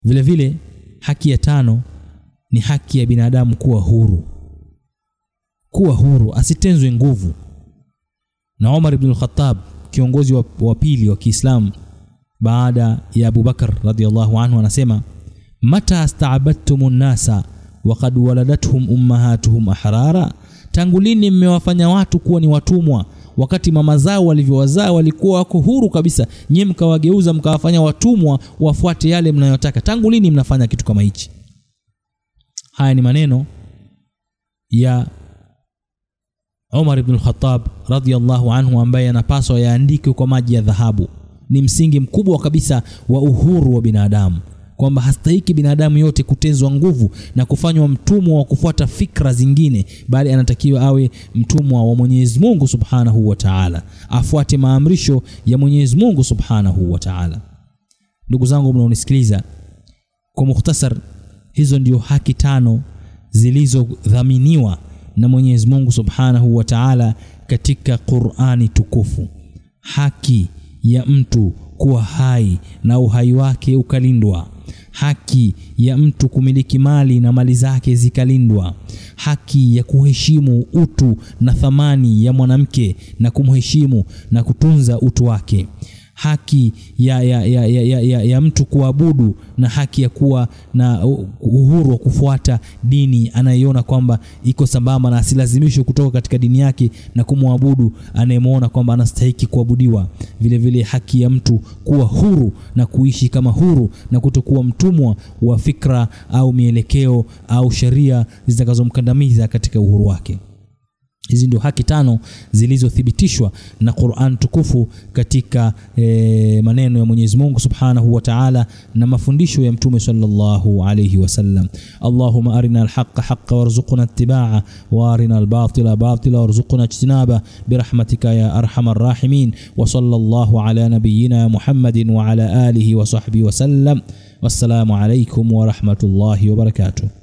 vile vile haki ya tano ni haki ya binadamu kuwa huru kuwa huru asitenzwe nguvu na Umar ibn al-Khattab kiongozi wa, wa pili wa Kiislamu baada ya Abu Bakar radhiallahu anhu anasema mata staabadtum nnasa waqad waladathum ummahatuhum ahrara tangu lini mmewafanya watu kuwa ni watumwa wakati mama zao walivyowazaa walikuwa wako huru kabisa nyie mkawageuza mkawafanya watumwa wafuate yale mnayotaka tangu lini mnafanya kitu kama hichi haya ni maneno ya Umar ibn al-Khattab radhiyallahu anhu ambaye anapaswa yaandikwe kwa maji ya dhahabu ni msingi mkubwa kabisa wa uhuru wa binadamu kwamba hastahiki binadamu yote kutezwa nguvu na kufanywa mtumwa wa kufuata fikra zingine bali anatakiwa awe mtumwa wa Mwenyezi Mungu Subhanahu wa Ta'ala afuate maamrisho ya Mwenyezi Mungu Subhanahu wa Ta'ala ndugu zangu mnaonisikiliza kwa mukhtasar hizo ndio haki tano zilizodhaminiwa na Mwenyezi Mungu Subhanahu wa Ta'ala katika Qur'ani tukufu haki ya mtu kuwa hai na uhai wake ukalindwa haki ya mtu kumiliki mali na mali zake zikalindwa haki ya kuheshimu utu na thamani ya mwanamke na kumheshimu na kutunza utu wake haki ya, ya, ya, ya, ya, ya, ya mtu kuabudu na haki ya kuwa na uhuru wa kufuata dini anayeona kwamba iko sambamba na asilazimishwe kutoka katika dini yake na kumwabudu anayemwona kwamba anastahiki kuabudiwa vile vile haki ya mtu kuwa huru na kuishi kama huru na kutokuwa mtumwa wa fikra au mielekeo au sheria zitakazomkandamiza katika uhuru wake hizi ndio haki tano zilizothibitishwa na Qur'an tukufu katika e, maneno ya Mwenyezi Mungu Subhanahu wa Ta'ala na mafundisho ya Mtume sallallahu alayhi wasallam. Allahumma arina alhaqqa haqqa warzuqna ittiba'a wa arina albatila batila warzuqna ijtinaba birahmatika ya arhamar rahimin wa sallallahu ala nabiyyina Muhammadin wa ala alihi wa sahbihi wa sallam. Wassalamu alaykum wa rahmatullahi wa barakatuh.